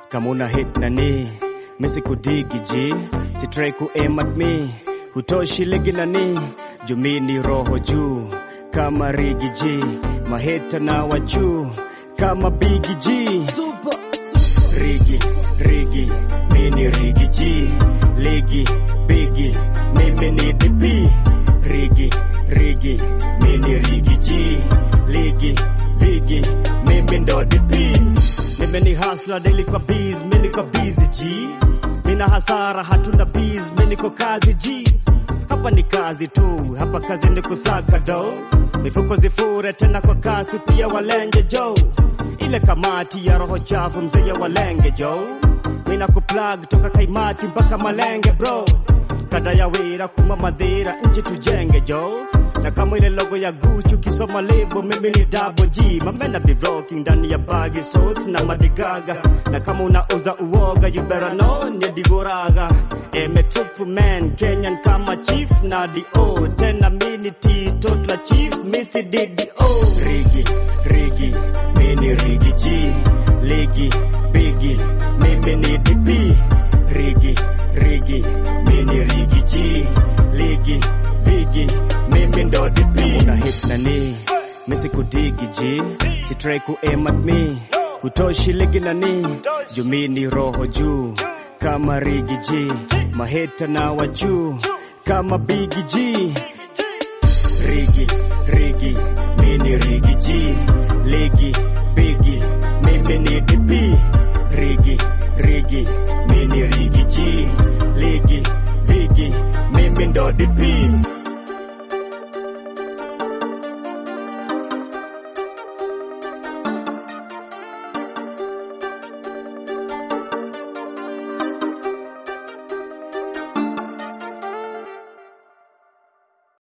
kama una hit nani misikudigi ji sitrai ku aim at me hutoshi ligi nani jumi ni roho juu kama rigi ji maheta na wachuu kama bigi ji rigi rigi mini rigi ji ligi bigi mimi ni dp rigi rigi mini rigi ji ligi bigi mimi ndo dp mimi ni hasla daily kwa biz mimi niko busy ji mina hasara hatuna biz mimi niko kazi ji hapa ni kazi tu hapa kazi ni kusaka do mifuko zifure tena kwa kasi pia walenge jo ile kamati ya roho chafu mzee walenge jo mina kuplug toka kaimati mpaka malenge bro kada ya wira kuma madhira nchi tujenge jo na kama ile logo ya Gucci ukisoma lebo mimi ni double G mamena be rocking ndani ya bagi suits na madigaga na kama unauza uoga you better know ni digoraga emetufu man Kenyan kama chief na dio tena mini T totla chief misi DDO rigi rigi mini rigi G ligi bigi mimi ni DP rigi rigi mini rigi G ligi bigi mimi ndo DP una hit nani misikudigi ji sitrai ku aim at me hutoshi ligi nani jumi ni roho juu kama rigi ji maheta na wachuu kama bigi ji rigi rigi mini rigi ji ligi bigi mimi ni DP rigi rigi mini rigi ji ligi bigi mimi ndo DP